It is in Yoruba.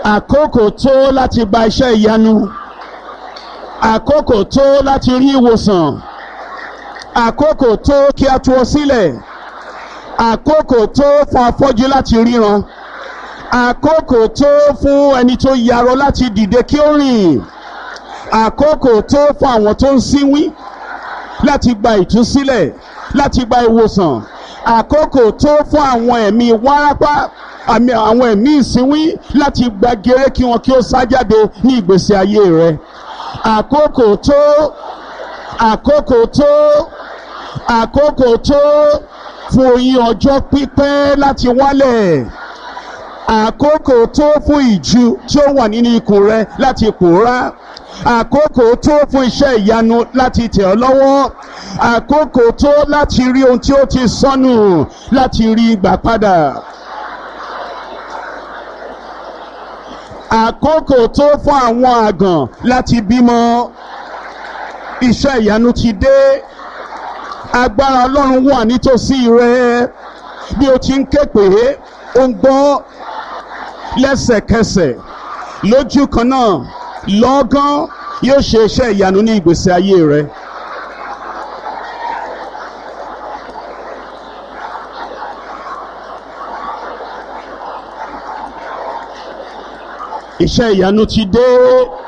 àkókò tó láti gba iṣẹ́ ìyanu àkókò tó láti rí ìwòsàn àkókò tó kí a tú ọ sílẹ̀ àkókò tó fún afọ́jú láti ríran àkókò tó fún ẹni tó yarọ láti dìde kí ó rìn àkókò tó fún àwọn tó ń sínwín láti gba ìtúsílẹ̀ láti gba ìwòsàn àkókò tó fún àwọn ẹ̀mí wárápá àmì àwọn ẹ̀mí ìsínwín láti gba gèrè kí wọn kí ó sá jáde ní ìgbésí ayé rẹ àkókò tó àkókò tó àkókò tó fún oyin ọjọ́ pípẹ́ láti wálẹ̀ àkókò tó fún ìju tí ó wà nínú ikùn rẹ láti pòórá àkókò tó fún iṣẹ́ ìyanu láti tẹ̀ ọ́ lọ́wọ́ àkókò tó láti rí ohun tí ó ti sọnù láti rí gbà padà. àkókò tó fún àwọn àgàn láti bímọ iṣẹ́ ìyanu ti dé agbára ọlọ́run wà nítòsí rẹ bí o ti ń ké pé ó ń gbọ́ lẹ́sẹ̀kẹsẹ̀ lójú kan náà lọ́gán yóò ṣe iṣẹ́ ìyanu ní ìgbésí ayé rẹ. iṣẹ́ ìyanu ti dé